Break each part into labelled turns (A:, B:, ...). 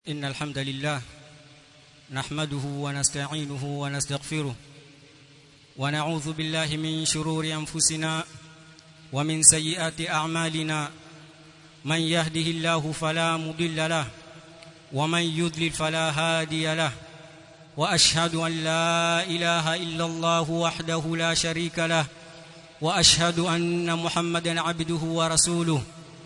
A: إن الحمد لله نحمده ونستعينه ونستغفره ونعوذ بالله من شرور أنفسنا ومن سيئات أعمالنا من يهده الله فلا مضل له ومن يضلل فلا هادي له وأشهد أن لا إله إلا الله وحده لا شريك له وأشهد أن محمدا عبده ورسوله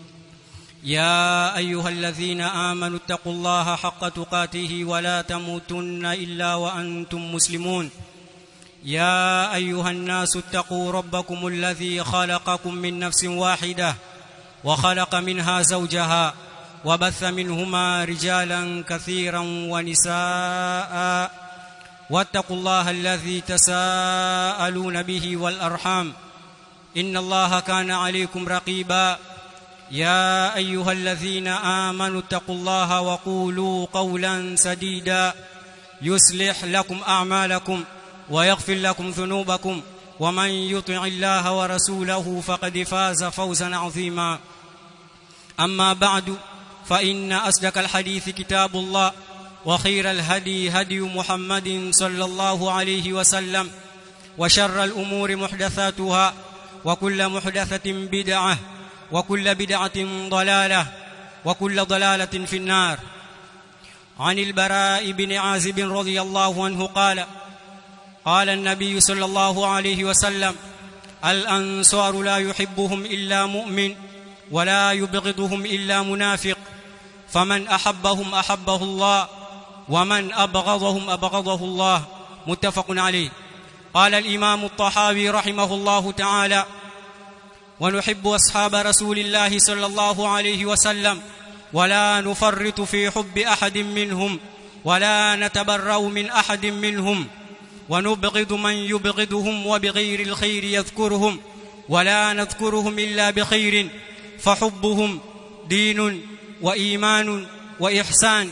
A: يا ايها الذين امنوا اتقوا الله حق تقاته ولا تموتن الا وانتم مسلمون يا ايها الناس اتقوا ربكم الذي خلقكم من نفس واحده وخلق منها زوجها وبث منهما رجالا كثيرا ونساء واتقوا الله الذي تساءلون به والارحام ان الله كان عليكم رقيبا يا ايها الذين امنوا اتقوا الله وقولوا قولا سديدا يصلح لكم اعمالكم ويغفر لكم ذنوبكم ومن يطع الله ورسوله فقد فاز فوزا عظيما اما بعد فان اصدق الحديث كتاب الله وخير الهدي هدي محمد صلى الله عليه وسلم وشر الامور محدثاتها وكل محدثه بدعه وكل بدعة ضلالة وكل ضلالة في النار عن البراء بن عازب رضي الله عنه قال قال النبي صلى الله عليه وسلم الأنصار لا يحبهم إلا مؤمن ولا يبغضهم إلا منافق فمن أحبهم أحبه الله ومن أبغضهم أبغضه الله متفق عليه قال الإمام الطحاوي رحمه الله تعالى ونحب اصحاب رسول الله صلى الله عليه وسلم ولا نفرط في حب احد منهم ولا نتبرأ من احد منهم ونبغض من يبغضهم وبغير الخير يذكرهم ولا نذكرهم الا بخير فحبهم دين وايمان واحسان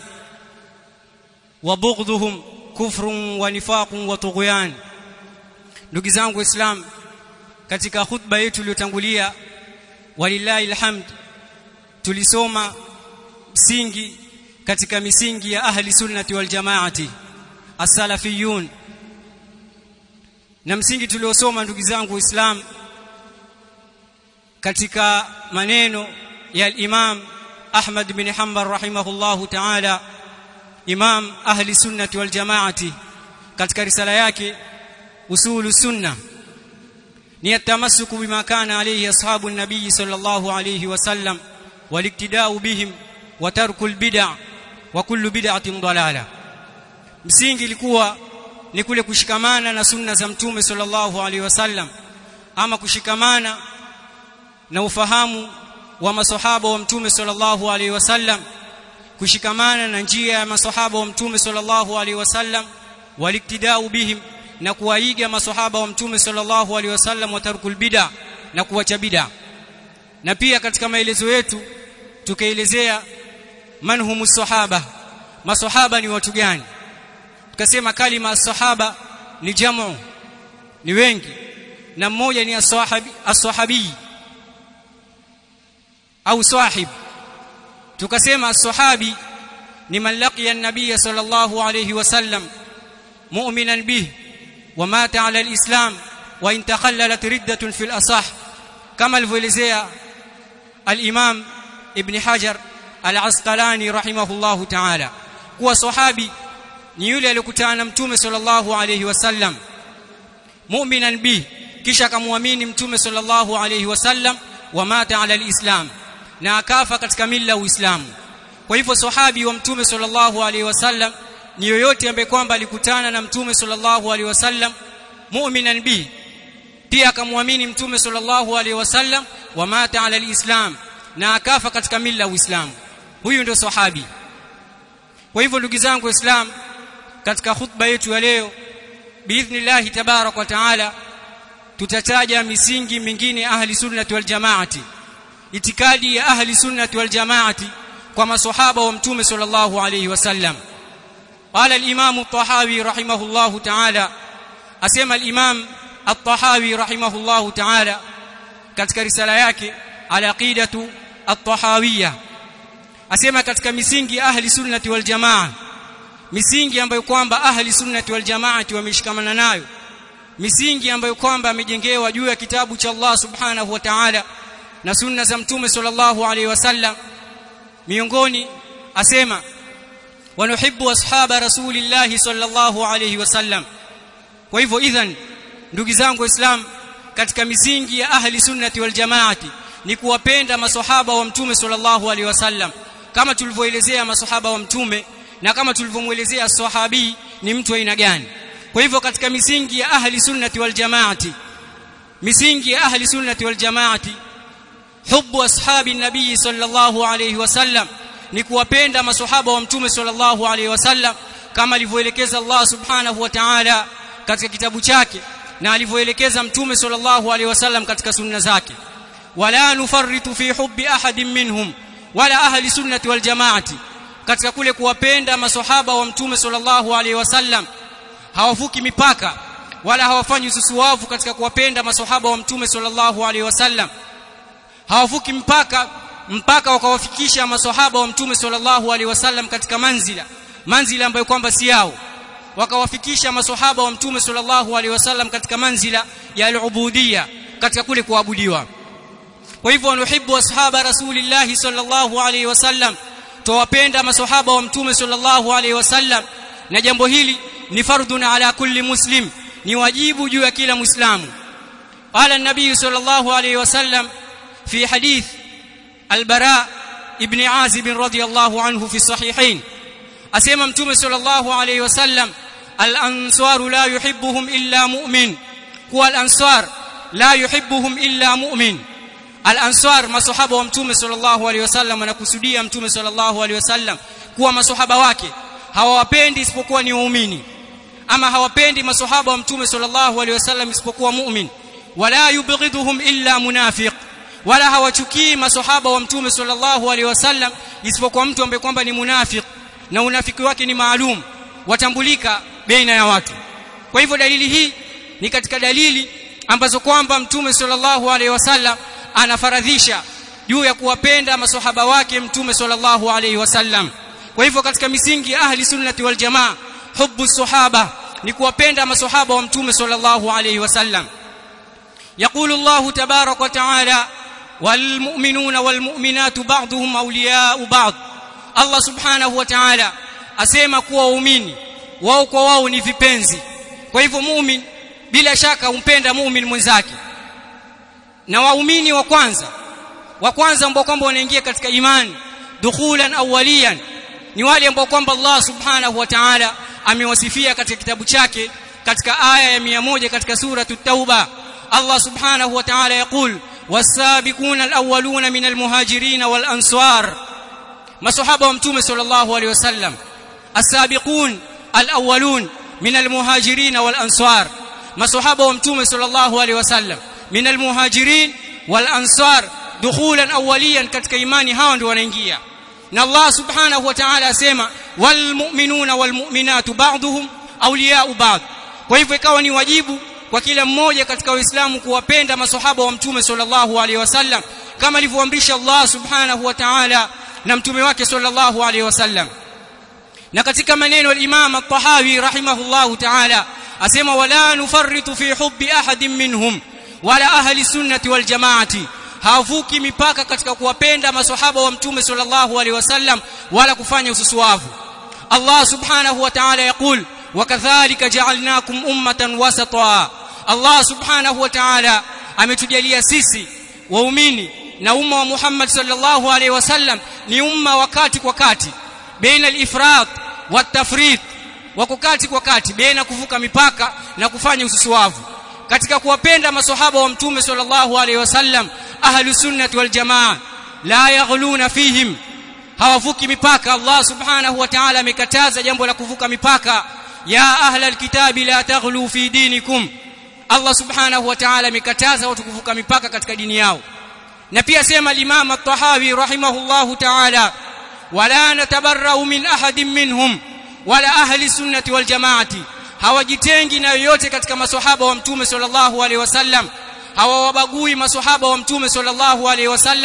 A: وبغضهم كفر ونفاق وطغيان ndugu zangu islam katika khutba yetu iliyotangulia walillahi alhamd tulisoma msingi katika misingi ya ahli sunnati wal jamaati as-salafiyun na msingi tuliosoma ndugu zangu islam katika maneno ya imam Ahmad bin Hanbal rahimahullahu ta'ala imam ahli sunnati wal jamaati katika risala yake usulu sunnah ni التمسك بما كان عليه اصحاب النبي صلى الله عليه وسلم والاقتداء بهم وترك البدع وكل بدعه ضلاله msingi ilikuwa ni kule kushikamana na sunna za mtume sallallahu alaihi wasallam ama kushikamana na ufahamu wa masahaba wa mtume sallallahu alaihi wasallam kushikamana na njia ya masahaba wa mtume sallallahu alaihi wasallam waliktidau bihim na kuwaiga maswahaba wa mtume sallallahu alaihi wasallam wa tarkul bid'a na kuacha bid'a na pia katika maelezo yetu tukaelezea manhumus sahaba maswahaba ni watu gani tukasema kalima sahaba ni jamu ni wengi na mmoja ni as-sahabi as-sahabi au sahib tukasema as-sahabi ni man laqiya an-nabiy sallallahu alayhi wasallam mu'minan bihi ومات على الإسلام وإن تخللت ردة في الأصح كما الفوليزيا الإمام ابن حجر العسقلاني رحمه الله تعالى kuwa sahabi ni yule aliyokutana na mtume sallallahu alayhi wasallam mu'minan bi kisha akamwamini mtume sallallahu alayhi wasallam wa mata ala alislam na akafa katika mila uislamu kwa hivyo sahabi wa mtume sallallahu alayhi wasallam ni yoyote ambaye kwamba alikutana na mtume sallallahu alaihi wasallam mu'minan bi pia akamwamini mtume sallallahu alaihi wasallam wa mata ala alislam na akafa katika mila uislamu huyu ndio sahabi kwa hivyo ndugu zangu islam katika khutba yetu ya leo biidhnillah tabarak wa taala tutataja misingi mingine ahli sunnati wal jamaati itikadi ya ahli sunnati wal jamaati kwa maswahaba wa mtume sallallahu alaihi wasallam قال الإمام الطحاوي رحمه الله تعالى أسمى الإمام الطحاوي رحمه الله تعالى katika risala yake al-aqidatu at-tahawiyya asema katika misingi ya ahli sunnati wal jamaa misingi ambayo kwamba ahli sunnati wal jamaati wameshikamana nayo misingi ambayo kwamba amejengewa juu ya kitabu cha Allah subhanahu wa ta'ala na sunna za mtume sallallahu alaihi wasallam miongoni asema wanuhibbu ashaba rasulillahi sallallahu alaihi wasallam kwa hivyo idhan ndugu zangu waislam katika misingi ya ahli sunnati wal jamaati ni kuwapenda maswahaba wa mtume sallallahu alaihi wasallam kama tulivyoelezea maswahaba wa mtume na kama tulivyomuelezea sahabi ni mtu aina gani kwa hivyo katika misingi ya ahli sunnati wal jamaati misingi ya ahli sunnati wal jamaati hubbu ashabi nabii sallallahu alayhi wasallam ni kuwapenda maswahaba wa mtume sallallahu alayhi wasallam kama alivyoelekeza Allah subhanahu wa ta'ala katika kitabu chake na alivyoelekeza mtume sallallahu alayhi wasallam katika sunna zake wala nufarritu fi hubbi ahadin minhum wala ahli sunnati wal jamaati katika kule kuwapenda maswahaba wa mtume sallallahu alayhi wasallam hawavuki mipaka wala hawafanyi ususuwavu katika kuwapenda maswahaba wa mtume sallallahu alaihi wasallam hawavuki mpaka mpaka wakawafikisha maswahaba wa mtume sallallahu alaihi wasallam katika manzila manzila ambayo kwamba si yao wakawafikisha maswahaba wa mtume sallallahu alaihi wasallam katika manzila ya al-ubudiyya katika kule kuabudiwa kwa hivyo wanuhibbu ashaba rasulillahi sallallahu alaihi wasallam tuwapenda maswahaba wa mtume sallallahu alaihi wasallam na jambo hili ni fardun ala kulli muslim ni wajibu juu ya kila muislamu qala an-nabiy sallallahu alayhi wasallam fi hadith al-bara ibn azib radiyallahu anhu fi sahihain asema mtume sallallahu alayhi wasallam al-ansar la yuhibbuhum illa mu'min kuwa al-ansar la yuhibbuhum illa mu'min al-ansar masahaba wa mtume sallallahu alayhi wasallam anakusudia mtume sallallahu alayhi wasallam kuwa masahaba wake hawawapendi isipokuwa ni waumini ama hawapendi maswahaba wa mtume sallallahu alaihi wasallam isipokuwa mu'min wala yubghiduhum illa munafiq wala hawachukii maswahaba wa mtume sallallahu alaihi wasallam isipokuwa mtu ambaye kwamba ni munafiq na unafiki wake ni maalum watambulika baina ya watu kwa hivyo dalili hii ni katika dalili ambazo kwamba mtume sallallahu alaihi wasallam anafaradhisha juu ya kuwapenda maswahaba wake mtume sallallahu alaihi wasallam kwa hivyo katika misingi ya ahli sunnati wal jamaa hubbu sahaba ni kuwapenda maswahaba wa mtume sallallahu alayhi wasallam يقول الله تبارك وتعالى والمؤمنون والمؤمنات بعضهم اولياء بعض الله سبحانه وتعالى asema kuwa waumini wao kwa wao ni vipenzi kwa hivyo muumini bila shaka umpenda muumini mwenzake na waumini wa kwanza wa kwanza ambao kwamba wanaingia katika imani dukhulan awwaliyan ni wale ambao kwamba Allah subhanahu wa ta'ala amewasifia katika kitabu chake katika aya ya 100 katika sura at-tauba Allah subhanahu wa ta'ala yaqul was-sabiquna al-awwaluna min al-muhajirin wal-ansar masahaba wa mtume sallallahu alayhi wasallam as-sabiqun al-awwalun min al-muhajirin wal-ansar masahaba wa mtume sallallahu alayhi wasallam min al-muhajirin wal-ansar dukhulan awwaliyan katika imani hawa ndio wanaingia na Allah subhanahu wa ta'ala asema walmu'minuna walmu'minatu ba'dhum awliya'u ba'd kwa hivyo ikawa ni wajibu kwa kila mmoja katika waislamu kuwapenda maswahaba wa mtume sallallahu alaihi wasallam kama alivyoamrisha Allah subhanahu wa ta'ala na mtume wake sallallahu alaihi wasallam na katika maneno al-Imam at-Tahawi rahimahullahu ta'ala asema wala nufarritu fi hubbi ahadin minhum wala ahli sunnati wal jamaati havuki mipaka katika kuwapenda maswahaba wa mtume sallallahu alaihi wasallam wala kufanya ususuavu Allah subhanahu wa ta'ala yakul wakadhalika ja'alnakum ummatan wasata Allah subhanahu wa ta'ala ametujalia sisi waumini na umma wa Muhammad sallallahu alaihi wasallam ni umma wakati kwa kati baina al-ifrat wat-tafrit wako kati kwa kati baina kuvuka mipaka na kufanya ususuavu katika kuwapenda maswahaba wa mtume sallallahu alaihi wasallam ahlu sunnati wal jamaa la yaghluna fihim hawavuki mipaka Allah subhanahu wa ta'ala amekataza jambo la kuvuka mipaka ya ahla alkitabi la taghlu fi dinikum Allah subhanahu wa ta'ala amekataza watu kuvuka mipaka katika dini yao na pia sema al-Imam at-Tahawi rahimahullahu ta'ala wala natabarra'u min ahadin minhum wala ahli sunnati wal jamaati hawajitengi na yoyote katika maswahaba wa mtume sallallahu alaihi wasallam hawawabagui maswahaba wa mtume sallallahu alaihi wasallam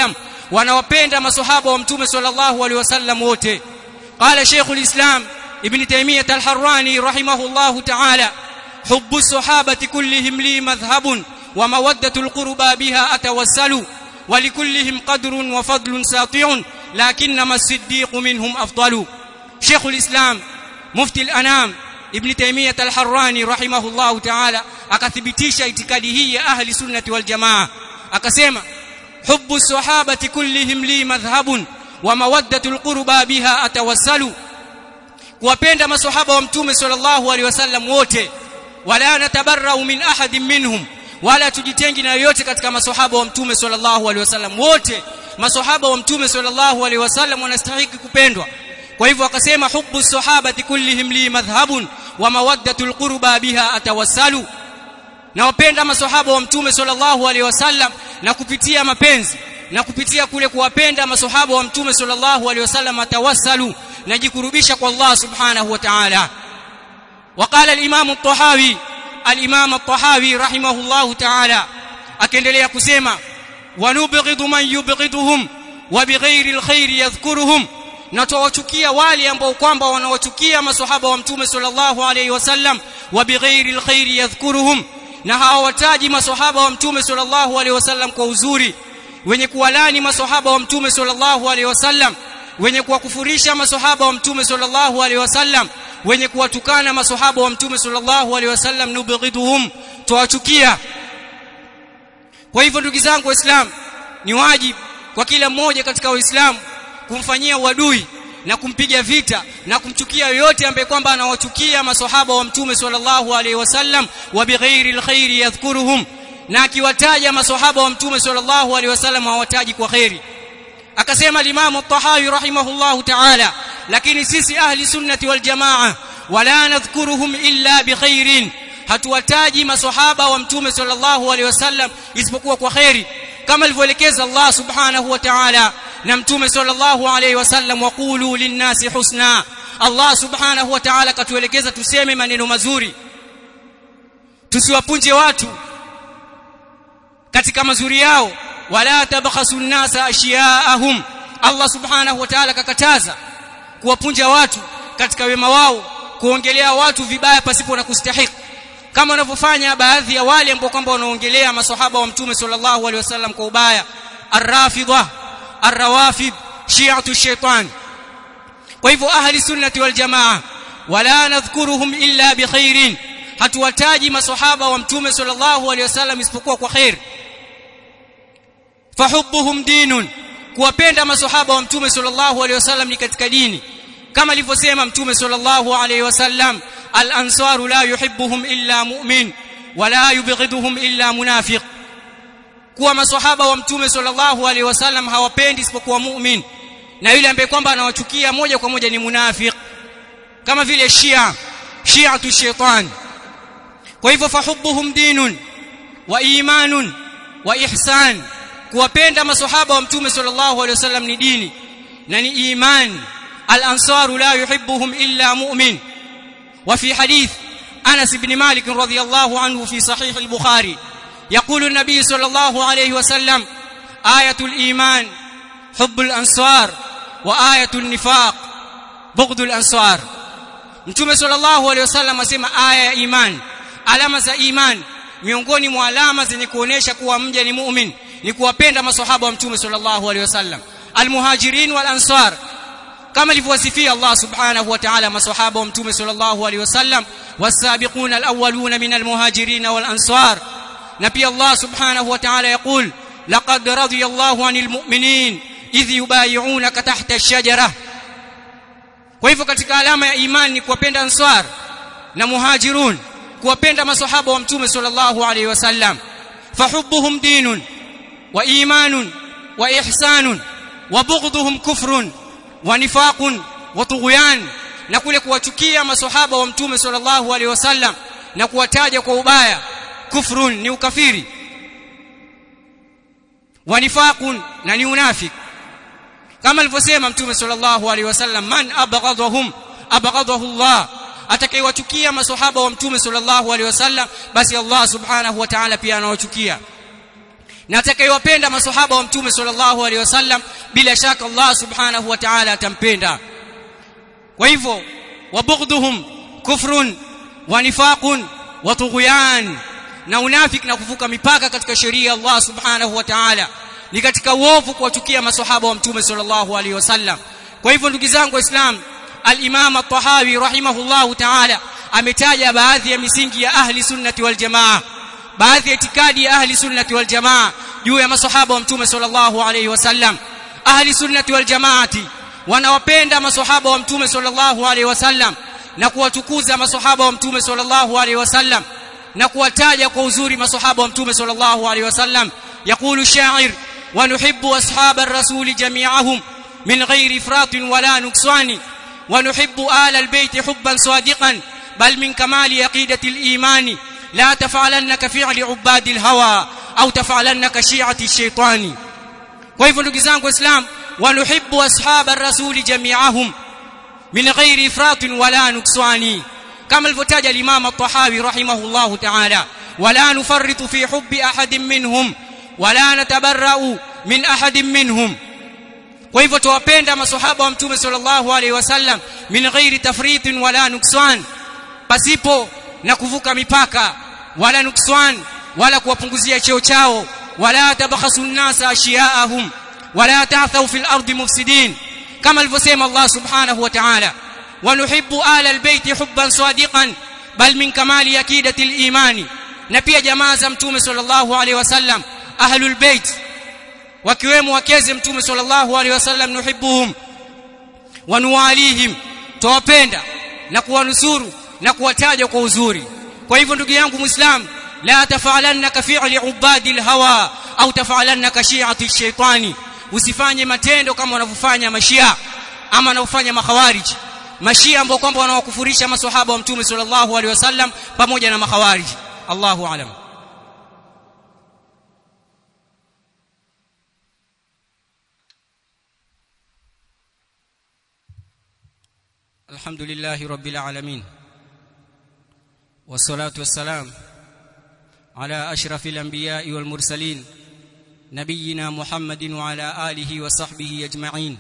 A: wanawapenda maswahaba wa mtume sallallahu alaihi wasallam wote qala shaykhul islam ibn taymiyah al-harrani rahimahullahu ta'ala hubbu as-sahabati kullihim li madhhabun wa mawaddatu al-qurba biha atawassalu ولكلهم قدر وفضل ساطع لكنما الصديق منهم أفضل شيخ الإسلام مفتي الأنام ابن تيمية الحراني رحمه الله تعالى akathibitisha itikadi hii ya ahli sunnati wal jamaa akasema hubbu sahabati kullihim li madhhabun wa mawaddatul qurba biha atawassalu kuwapenda maswahaba wa mtume sallallahu alaihi wasallam wote wala natabarrau min ahadin minhum wala tujitengi na yoyote katika maswahaba wa mtume sallallahu alaihi wasallam wote maswahaba wa mtume sallallahu alaihi wasallam wanastahili kupendwa kwa hivyo akasema hubbu sahabati kullihim li madhhabun wa mawaddatul qurba biha atawassalu na wapenda maswahaba wa mtume sallallahu alaihi wasallam na kupitia mapenzi na kupitia kule kuwapenda maswahaba wa mtume sallallahu alaihi wasallam atawassalu najikurubisha kwa Allah subhanahu wa ta'ala وقال الامام الطحاوي الامام الطحاوي رحمه الله تعالى akiendelea kusema wanubghidu man yubghiduhum wa bighairi alkhair yadhkuruhum na tuwachukia wale ambao kwamba wanawachukia maswahaba wa mtume sallallahu alaihi wasallam wa bighairi alkhair yadhkuruhum na hawataji maswahaba wa mtume sallallahu alaihi wasallam kwa uzuri wenye kuwalani maswahaba wa mtume sallallahu alaihi wasallam wenye kuwakufurisha maswahaba wa mtume sallallahu alaihi wasallam wenye kuwatukana maswahaba wa mtume sallallahu alaihi wasallam nubghiduhum tuwachukia kwa hivyo ndugu zangu waislamu ni wajibu kwa kila mmoja katika waislamu kumfanyia uadui na kumpiga vita na kumchukia yoyote ambaye kwamba anawachukia maswahaba wa mtume sallallahu alaihi wasallam wa bighairi alkhairi yadhkuruhum na akiwataja maswahaba wa mtume sallallahu alaihi wasallam hawataji kwa khairi akasema al-Imam at-Tahawi rahimahullahu ta'ala lakini sisi ahli sunnati wal jamaa wala nadhkuruhum illa bikhairin hatuwataji maswahaba wa mtume sallallahu alaihi wasallam isipokuwa kwa khairi kama alivyoelekeza Allah subhanahu wa ta'ala na mtume sallallahu alaihi wasallam waqulu linnasi husna Allah subhanahu wa ta'ala katuelekeza tuseme maneno mazuri tusiwapunje watu katika mazuri yao wala tabkhasu nnasa ashiyaahum Allah subhanahu wa ta'ala kakataza kuwapunja watu katika wema wao kuongelea watu vibaya pasipo na kustahiki kama wanavyofanya baadhi ya wale ambao kwamba wanaongelea maswahaba wa mtume sallallahu alaihi wasallam kwa ubaya arrafidha arrawafid shi'atu shaitan kwa hivyo ahli sunnati wal jamaa wala nadhkuruhum illa bikhairin hatuwataji maswahaba wa mtume sallallahu alaihi wasallam isipokuwa kwa khair fahubbuhum dinun kuwapenda maswahaba wa mtume sallallahu alaihi wasallam ni katika dini kama alivyosema mtume sallallahu alaihi wasallam al-ansaru la yuhibbuhum illa mu'min wala yubghiduhum illa munafiq kuwa maswahaba wa mtume sallallahu alaihi wasallam hawapendi isipokuwa mu'min na yule ambaye kwamba anawachukia moja kwa moja ni munafiq kama vile shia shi'atu shaitan kwa hivyo fahubbuhum dinun wa imanun wa ihsan kuwapenda maswahaba wa mtume sallallahu alaihi wasallam ni dini na ni iman al-ansaru la yuhibbuhum illa mu'min وفي حديث أنس بن مالك رضي الله عنه في صحيح البخاري يقول النبي صلى الله عليه وسلم آية الإيمان حب الأنصار وآية النفاق بغض الأنصار Mtume sallallahu alaihi wasallam asema aya ya iman alama za iman miongoni mwa alama zenye kuonesha kuwa mja ni muumini ni kuwapenda maswahaba wa Mtume sallallahu alaihi wasallam almuhajirin wal ansar kama alivyowasifia Allah subhanahu wa ta'ala maswahaba wa mtume sallallahu alaihi wasallam wasabiquna alawwaluna min almuhajirin wal ansar na pia Allah subhanahu wa ta'ala yaqul laqad radiyallahu anil mu'minin idh yubay'unaka tahta ash-shajara kwa hivyo katika alama ya imani ni kuwapenda ansar na muhajirun kuwapenda maswahaba wa mtume sallallahu alaihi wasallam fahubbuhum dinun wa imanun wa ihsanun wa bughdhuhum kufrun wa nifaqun wa tughyan na kule kuwachukia maswahaba wa mtume sallallahu alaihi wasallam na kuwataja kwa ubaya kufrun ni ukafiri wa nifaqun na ni unafiki kama alivyosema mtume sallallahu alaihi wasallam man abghadahum abghadahu Allah atakayewachukia maswahaba wa mtume sallallahu alaihi wasallam basi Allah subhanahu wa ta'ala pia anawachukia na atakayewapenda maswahaba wa mtume sallallahu alaihi wasallam bila shaka Allah subhanahu wa ta'ala atampenda kwa hivyo wabughdhuhum kufrun wa nifaqun wa tughyan na unafiki na kuvuka mipaka katika sheria ya Allah subhanahu wa ta'ala ni katika uovu kuwachukia maswahaba wa mtume sallallahu alaihi wasallam kwa hivyo ndugu zangu waislamu al-Imam at-Tahawi rahimahullahu ta'ala ametaja baadhi ya misingi ya ahli sunnati wal jamaa baadhi ya itikadi ya ahli sunnati wal jamaa juu ya maswahaba wa mtume sallallahu alaihi wasallam ahli sunnati wal jamaati wanawapenda maswahaba wa mtume sallallahu alaihi wasallam na kuwatukuza maswahaba wa mtume sallallahu alaihi wasallam na kuwataja kwa uzuri maswahaba wa mtume sallallahu alaihi wasallam يقول الشاعر ونحب أصحاب الرسول جميعهم من غير إفراط ولا نقصان ونحب آل البيت حبا صادقا بل من كمال عقيدة الإيمان لا تفعلن كفعل عباد الهوى أو تفعلن كشيعة الشيطان وإذن نقزانك إسلام ونحب أصحاب الرسول جميعهم من غير إفراط ولا نقصان كما الفتاج الإمام الطحاوي رحمه الله تعالى ولا نفرط في حب أحد منهم ولا نتبرأ من أحد منهم kwa hivyo tuwapenda maswahaba wa mtume sallallahu alaihi wasallam min ghairi tafritin wala nuksan pasipo na kuvuka mipaka wala nuksan wala kuwapunguzia cheo chao wala tabakhasu nnasa ashiyaahum wala ta'thaw fil ardi mufsidin kama alivyosema Allah subhanahu wa ta'ala wa nuhibbu ala albayt hubban sadiqan bal min kamali akidati al-imani na pia jamaa za mtume sallallahu alaihi wasallam ahlul bait wakiwemo wakeze mtume sallallahu alaihi wasallam nuhibbuhum wa nuwalihim tuwapenda na kuwanusuru na kuwataja kwa uzuri kwa hivyo ndugu yangu muislam la tafalanna ka fi'li ubadi alhawa au tafalanna ka shi'ati shaitani usifanye matendo kama wanavyofanya mashia ama wanavyofanya makhawarij mashia ambao kwamba wanawakufurisha maswahaba wa mtume sallallahu alaihi wasallam pamoja na makhawarij Allahu a'lam الحمد لله رب العالمين والصلاة والسلام على أشرف الأنبياء والمرسلين نبينا محمد وعلى آله وصحبه أجمعين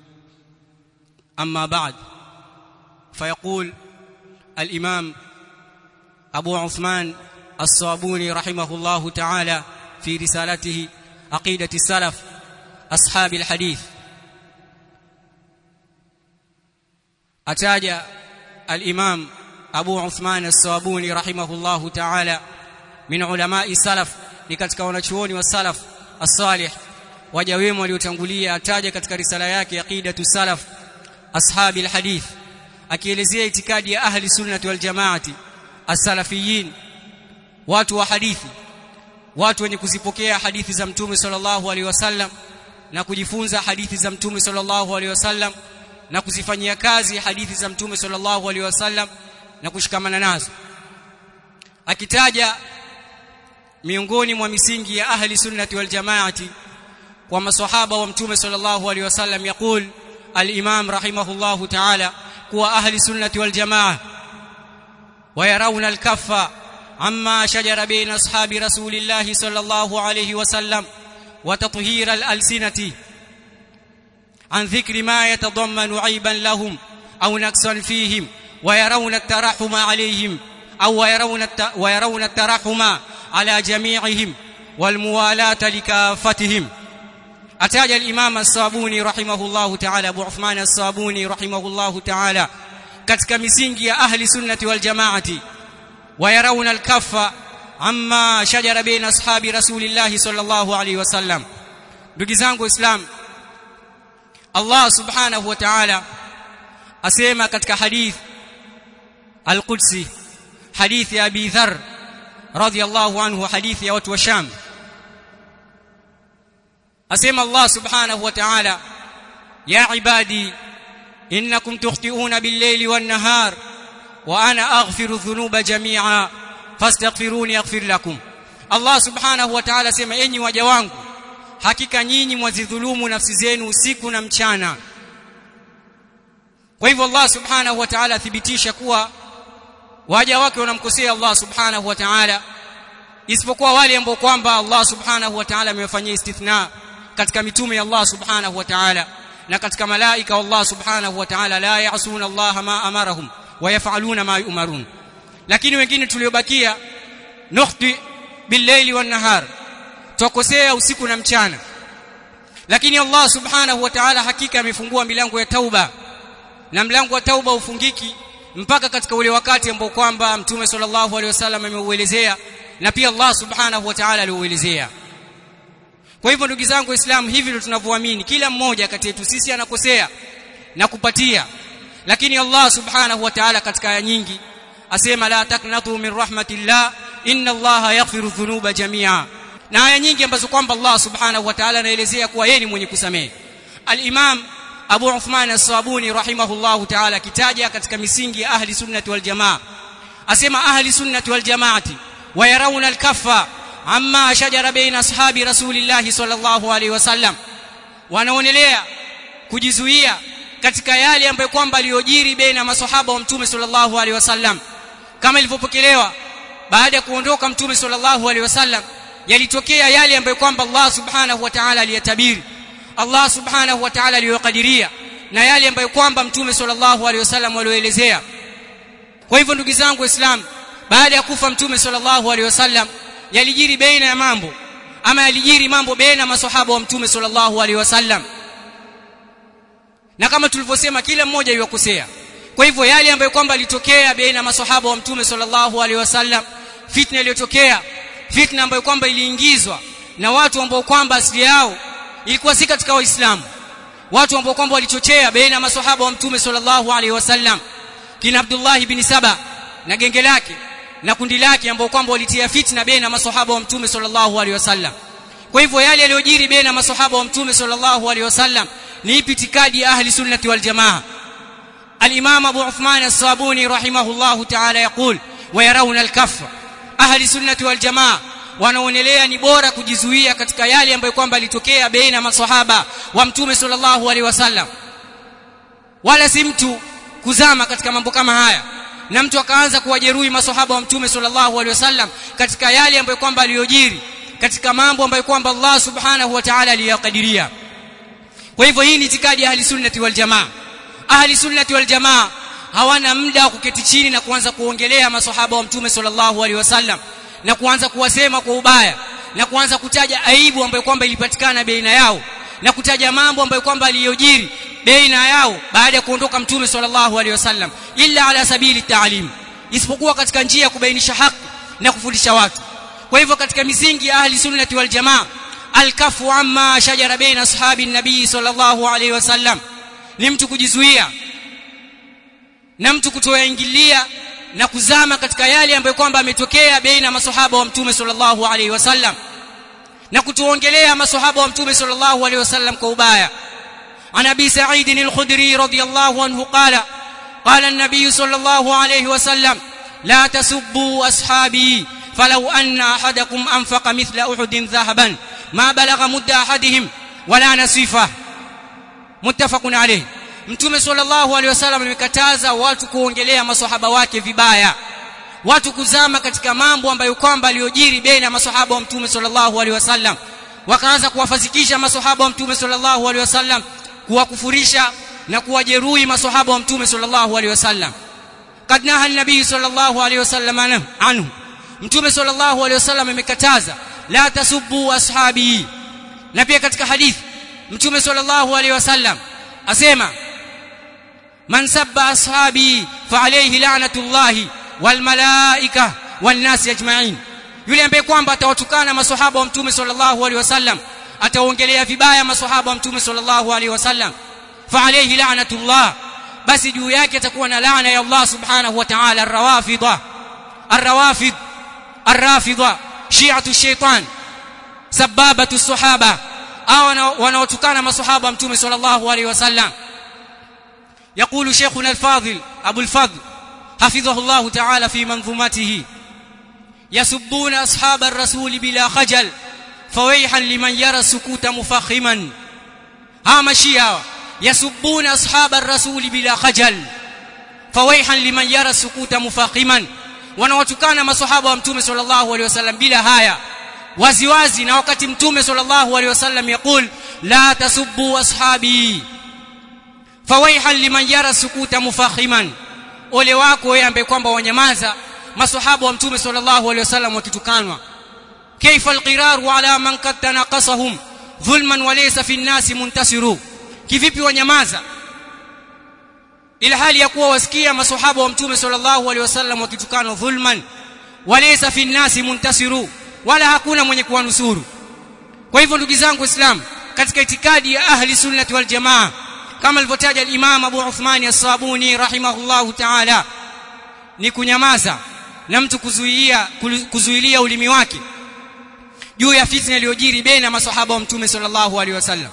A: أما بعد فيقول الإمام أبو عثمان الصابوني رحمه الله تعالى في رسالته عقيدة السلف أصحاب الحديث ataja al-Imam Abu Uthman as-Sawabuni rahimahullahu ta'ala min ulama'i salaf ni katika wanachuoni wa salaf as-salih waja wema waliotangulia ataja katika risala yake aqidatu salaf ashabi al-hadith akielezea itikadi ya ahli sunnati wal jamaati as-salafiyin watu wa hadithi watu wenye kuzipokea hadithi za mtume sallallahu alaihi wasallam na kujifunza hadithi za mtume sallallahu alaihi wasallam na kuzifanyia kazi hadithi za mtume sallallahu alaihi wasallam na kushikamana nazo akitaja miongoni mwa misingi ya ahli sunnati wal jamaati kwa maswahaba wa mtume sallallahu alaihi wasallam yakul al-imam rahimahullahu ta'ala kuwa ahli sunnati wal jamaa ويرون الكف عما شجر بين اصحاب رسول الله صلى الله عليه وسلم وتطهير الالسنه عن ذكر ما يتضمن عيبا لهم او نقصا فيهم ويرون الترحم عليهم او ويرون ويرون الترحم على جميعهم والموالاه لكافتهم اتاج الامام الصابوني رحمه الله تعالى ابو عثمان الصابوني رحمه الله تعالى katika misingi ya ahli sunnati wal jamaati ويرون الكف عما شجر بين اصحاب رسول الله صلى الله عليه وسلم ndugu zangu islam Allah subhanahu wa ta'ala asema katika hadith al-Qudsi hadith ya Abi Dharr radiyallahu anhu hadith ya watu wa Sham asema Allah subhanahu wa ta'ala ya ibadi innakum tukhti'una bil-layli wan-nahar wa ana aghfiru dhunuba jami'a fastaghfiruni aghfir lakum Allah subhanahu wa ta'ala asema enyi waja wangu hakika nyinyi mwazidhulumu nafsi zenu usiku na mchana kwa hivyo Allah subhanahu wa ta'ala athibitisha kuwa waja wake wanamkosea Allah subhanahu wa ta'ala isipokuwa wale ambao kwamba Allah subhanahu wa ta'ala amewafanyia istithna katika mitume ya Allah subhanahu wa ta'ala na katika malaika wa Allah subhanahu wa ta'ala la ya'suna Allah ma amarahum wa yaf'aluna ma yu'marun lakini wengine tuliobakia nukhti bil-layli wan-nahar tukosea usiku na mchana lakini Allah subhanahu wa ta'ala hakika amefungua milango ya tauba na mlango wa tauba ufungiki mpaka katika ule wakati ambao kwamba mtume sallallahu alaihi wasallam ameuelezea na pia Allah subhanahu wa ta'ala aliuelezea kwa hivyo ndugu zangu waislamu hivi ndio tunavyoamini kila mmoja kati yetu sisi anakosea na kupatia lakini Allah subhanahu wa ta'ala katika aya nyingi asema la taknatu min rahmatillah inna Allah yaghfiru dhunuba jamia na aya nyingi ambazo kwamba Allah subhanahu wa ta'ala anaelezea kuwa yeye ni mwenye kusamehe al-Imam Abu Uthman as-Sabuni rahimahullahu ta'ala kitaja katika misingi ya ahli sunnati wal jamaa asema ahli sunnati wal jamaati wayarawna al-kaffa amma shajara baina ashabi rasulillah sallallahu alaihi wasallam wanaonelea kujizuia katika yale ambayo kwamba aliyojiri baina masahaba wa mtume sallallahu alaihi wasallam kama ilivyopokelewa baada ya kuondoka mtume sallallahu alaihi wasallam yalitokea yale ambayo kwamba Allah subhanahu wa ta'ala aliyatabiri Allah subhanahu wa ta'ala aliyokadiria na yale ambayo kwamba mtume sallallahu alaihi wasallam walioelezea kwa hivyo ndugu zangu waislamu baada ya kufa mtume sallallahu alaihi wasallam yalijiri baina ya mambo ama yalijiri mambo baina maswahaba wa mtume sallallahu alaihi wasallam na kama tulivyosema kila mmoja yuakosea kwa hivyo yale ambayo kwamba litokea baina maswahaba wa mtume sallallahu alaihi wasallam fitna iliyotokea fitna ambayo kwamba iliingizwa na watu ambao kwamba asili yao ilikuwa si katika waislamu watu ambao kwamba walichochea baina ya maswahaba wa mtume sallallahu alaihi wasallam kina Abdullah ibn Saba na genge lake na kundi lake ambao kwamba walitia fitna baina ya maswahaba wa mtume sallallahu alaihi wasallam kwa hivyo yale yaliyojiri baina ya maswahaba wa mtume sallallahu alaihi wasallam ni ipi itikadi ya ahli sunnati wal jamaa al-imam Abu Uthman as-Sabuni rahimahullahu ta'ala yaqul wa yarawna al-kaffa ahli sunnati wal jamaa wanaonelea ni bora kujizuia katika yale ambayo kwamba yalitokea baina ya maswahaba wa mtume sallallahu alaihi wasallam wala si mtu kuzama katika mambo kama haya na mtu akaanza kuwajeruhi maswahaba wa mtume sallallahu alaihi wasallam katika yale ambayo kwamba aliyojiri katika mambo ambayo kwamba Allah subhanahu wa ta'ala aliyakadiria kwa hivyo hii ni itikadi ya ahli sunnati wal jamaa ahli sunnati wal jamaa hawana muda wa kuketi chini na kuanza kuongelea maswahaba wa mtume sallallahu alaihi wasallam na kuanza kuwasema kwa ubaya na kuanza kutaja aibu ambayo kwamba ilipatikana baina yao na kutaja mambo ambayo kwamba aliyojiri baina yao baada ya kuondoka mtume sallallahu alaihi wasallam illa ala sabili taalim isipokuwa katika njia ya kubainisha haki na kufundisha watu kwa hivyo katika misingi ya ahli sunnati wal jamaa alkafu amma shajara baina ashabi nabii sallallahu alaihi wasallam ni mtu kujizuia na mtu kutoyaingilia na kuzama katika yale ambayo kwamba ametokea baina maswahaba wa mtume sallallahu alaihi wasallam na kutuongelea maswahaba wa mtume sallallahu alaihi wasallam kwa ubaya عن ابي سعيد الخدري رضي الله عنه قال قال النبي صلى الله عليه وسلم لا تسبوا اصحابي فلو ان احدكم انفق مثل احد ذهبا ما بلغ مد احدهم ولا نصيفه متفق عليه mtume sallallahu alaihi wasallam amekataza watu kuongelea maswahaba wake vibaya watu kuzama katika mambo ambayo kwamba aliyojiri baina ya maswahaba wa mtume sallallahu alaihi wasallam wakaanza kuwafazikisha maswahaba wa mtume sallallahu alaihi wasallam kuwakufurisha na kuwajeruhi maswahaba wa mtume sallallahu alaihi wasallam kad naha an-nabii sallallahu alaihi wasallam anhu mtume sallallahu alaihi wasallam amekataza la tasubbu ashabi na pia katika hadithi mtume sallallahu alaihi wasallam asema man sabba ashabi fa alayhi la'natullahi wal malaika wan nas ajma'in yule ambaye kwamba atawatukana maswahaba wa mtume sallallahu alaihi wasallam ataongelea vibaya maswahaba wa mtume sallallahu alaihi wasallam fa alayhi la'natullah basi juu yake atakuwa na laana ya Allah subhanahu wa ta'ala ar-rawafidha ar-rawafid ar-rafidha shi'atu shaytan sababatu sahaba au wanaotukana maswahaba wa mtume sallallahu alaihi wasallam يقول شيخنا الفاضل ابو الفضل حفظه الله تعالى في منظومته يسبون اصحاب الرسول بلا خجل فويحا لمن يرى السكوت مفخما ها مشيا يسبون اصحاب الرسول بلا خجل فويحا لمن يرى السكوت مفخما wanawatukana maswahaba wa mtume sallallahu alaihi wasallam bila haya waziwazi na wakati mtume sallallahu alaihi wasallam yakul la tasubbu ashabi fawaihan liman yara sukuta mufakhiman ole wako wewe ambaye kwamba wanyamaza maswahaba wa mtume sallallahu alaihi wasallam wakitukanwa kaifa alqiraru ala man qad tanaqasahum dhulman wa laysa fi an-nasi muntasiru kivipi wanyamaza ila hali ya kuwa wasikia maswahaba wa mtume sallallahu alaihi wasallam wakitukanwa dhulman wa laysa fi an-nasi muntasiru wala hakuna mwenye kuwanusuru kwa hivyo ndugu zangu waislamu katika itikadi ya ahli sunnati wal jamaa kama alivyotaja al-Imam Abu Uthman as-Sabuni rahimahullahu ta'ala ni kunyamaza na mtu kuzuia kuzuilia ulimi wake juu ya fitna iliyojiri baina maswahaba wa mtume sallallahu alaihi wasallam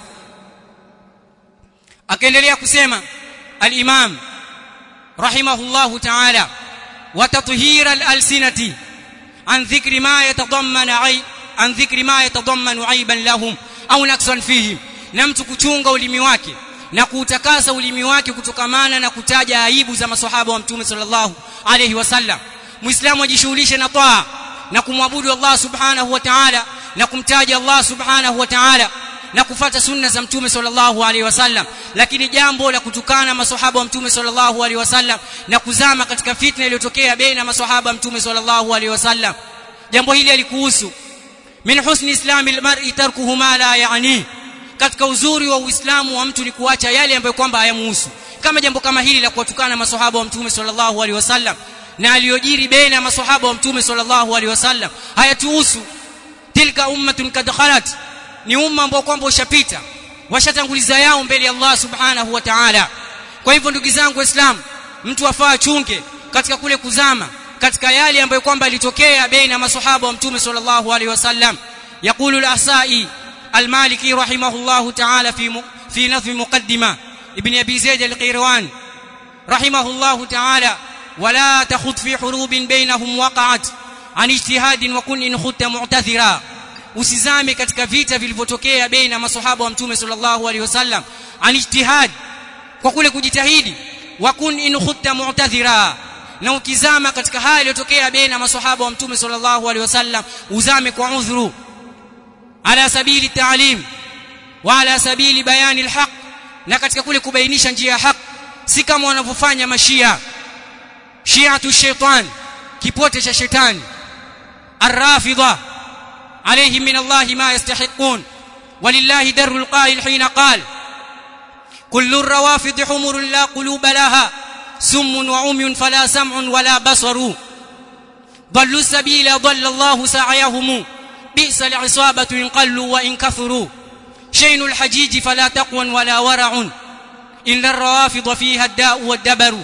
A: akaendelea kusema al-Imam rahimahullahu ta'ala wa tathhira al-alsinati an dhikri ma yatadammana ay an dhikri ma yatadammanu aiban lahum au naksan fihim na mtu kuchunga ulimi wake na kuutakasa ulimi wake kutokamana na kutaja aibu za maswahaba wa mtume sallallahu alayhi wasallam muislamu ajishughulishe na taa na kumwabudu Allah subhanahu wa ta'ala na kumtaja Allah subhanahu wa ta'ala na kufata sunna za mtume sallallahu alaihi wasallam lakini jambo la kutukana maswahaba wa mtume sallallahu alaihi wasallam na kuzama katika fitna iliyotokea baina maswahaba mtume sallallahu alaihi wasallam jambo hili alikuhusu min husni islami almar'i tarkuhu ma la yani katika uzuri wa uislamu wa mtu ni kuacha yale ambayo kwamba hayamuhusu kama jambo kama hili la kuwatukana maswahaba wa mtume sallallahu alaihi wasallam na aliyojiri baina maswahaba wa mtume sallallahu alaihi wasallam hayatuhusu tilka ummatun kad khalat ni umma ambao kwamba ushapita washatanguliza yao mbele ya Allah subhanahu wa ta'ala kwa hivyo ndugu zangu waislamu mtu afaa chunge katika kule kuzama katika yale ambayo kwamba ilitokea baina maswahaba wa mtume sallallahu alaihi wasallam yaqulu al-ahsa'i al-maliki rahimahullahu ta'ala fi fi nazm muqaddima ibn abi zaid al-qirwan rahimahullahu ta'ala ولا تخض في حروب بينهم وقعت عن اجتهاد وكن ان خدت معتذرا usizame katika vita vilivyotokea baina maswahaba wa mtume sallallahu alaihi wasallam an ijtihad kwa kule kujitahidi wa kun in khutta mu'tadhira na ukizama katika hali iliyotokea baina maswahaba wa mtume sallallahu alaihi wasallam uzame kwa udhuru ala sabili ta'lim wa ala sabili bayani alhaq na katika kule kubainisha njia ya haq si kama wanavyofanya mashia shi'atu shaitan kipote cha shetani الرافضه عليهم من الله ما يستحقون ولله در القائل حين قال كل الروافض حمر لا قلوب لها سم وعمي فلا سمع ولا بصر ضلوا السبيل ضل الله سعيهم بئس العصابة إن قلوا وإن كثروا شين الحجيج فلا تقوى ولا ورع إلا الروافض فيها الداء والدبر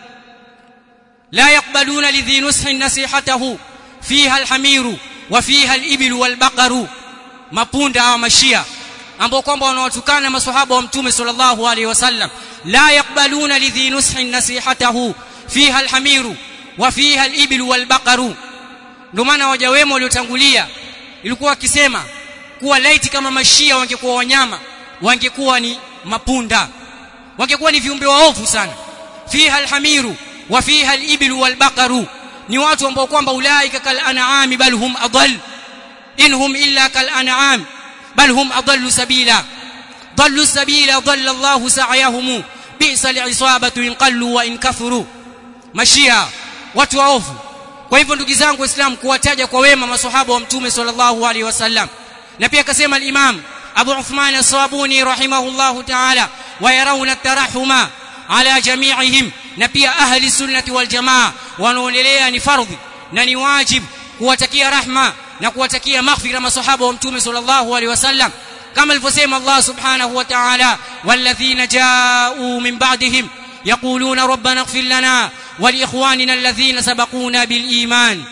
A: لا يقبلون لذي نسح نصيحته فيها الحمير وفيها الإبل والبقر mapunda au mashia ambao kwamba wanawatukana maswahaba wa mtume sallallahu alaihi wasallam la yakbaluna lidhi nushin nasihatahu fiha alhamiru wa fiha alibil walbaqaru ndio maana waja wema waliotangulia ilikuwa wakisema kuwa laiti kama mashia wangekuwa wanyama wangekuwa ni mapunda wangekuwa ni viumbe waovu sana fiha alhamiru wa fiha alibil walbaqaru ni watu ambao kwamba ulaika kal an'ami bal hum adall inhum illa kal an'am bal hum adallu sabila dallu sabila dalla Allah sa'yahum bi'sa al'isabatu in qallu wa in kathuru mashia watu waovu kwa hivyo ndugu zangu waislamu kuwataja kwa wema maswahaba wa mtume sallallahu alaihi wasallam na pia akasema al-imam Abu Uthman as-Sabuni rahimahullahu ta'ala wa yarawna at-tarahuma ala jami'ihim na pia ahli sunnati wal jamaa wanaonelea ni fardhi na ni wajib kuwatakia rahma na kuwatakia maghfira masahaba wa mtume sallallahu alaihi wasallam kama alivyosema Allah subhanahu wa ta'ala walladhina ja'u min ba'dihim yaquluna rabbana ighfir lana wa liikhwanina alladhina sabaquna bil iman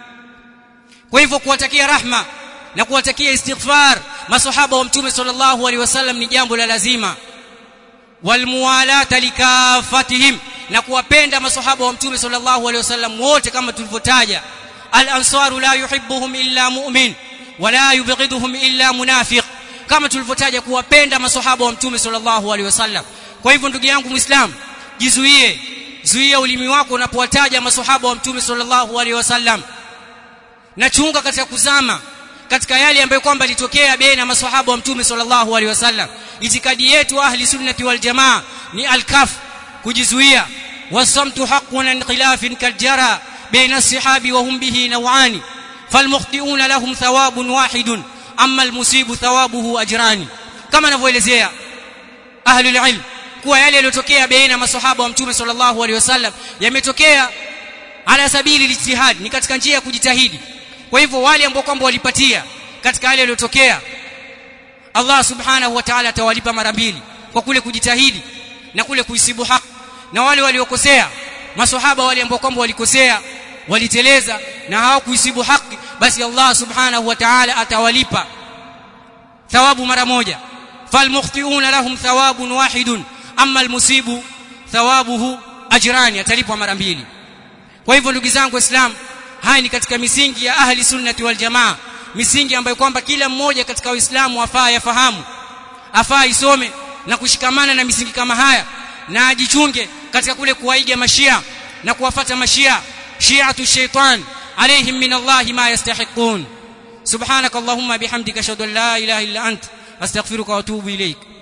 A: kwa hivyo kuwatakia rahma na kuwatakia istighfar masahaba wa mtume sallallahu alaihi wasallam ni jambo la lazima walmuwalata likafatihim na kuwapenda masahaba wa mtume sallallahu alaihi wasallam wote kama tulivyotaja al-ansaru la yuhibbuhum illa mu'min wala yubghiduhum illa munafiq kama tulivyotaja kuwapenda masahaba wa mtume sallallahu alaihi wasallam kwa hivyo ndugu yangu muislam jizuie zuia ulimi wako unapowataja maswahaba wa mtume sallallahu alaihi wasallam na chunga katika kuzama katika yale ambayo kwamba litokea baina maswahaba wa mtume sallallahu alaihi wasallam itikadi yetu ahli sunnati wal jamaa ni alkaf kujizuia wasamtu haqqun an khilafin kaljara baina as-sahabi wa hum bihi nawani falmukhti'una lahum thawabun wahidun amma almusibu thawabuhu ajrani kama anavyoelezea ahlul ilm kuwa yale yaliyotokea baina maswahaba wa mtume sallallahu alaihi wasallam yametokea ala sabili lijtihad ni katika njia ya kujitahidi kwa hivyo wale ambao kwamba walipatia katika yale yaliyotokea Allah subhanahu wa ta'ala atawalipa mara mbili kwa kule kujitahidi na kule kuisibu haki na wale waliokosea maswahaba wale ambao kwamba walikosea waliteleza na hawakuisibu haki basi Allah subhanahu wa ta'ala atawalipa thawabu mara moja falmukhti'una lahum thawabun wahidun amma almusibu thawabuhu ajrani atalipwa mara mbili kwa hivyo ndugu zangu waislamu haya ni katika misingi ya ahli sunnati wal jamaa misingi ambayo kwamba kila mmoja katika waislamu afaa yafahamu afaa isome na kushikamana na misingi kama haya na ajichunge katika kule kuwaiga mashia na kuwafata mashia shi'atu shaitan alaihim min Allah ma yastahiqun subhanak allahumma bihamdika ashhadu an la ilaha illa ant astaghfiruka wa atubu ilaik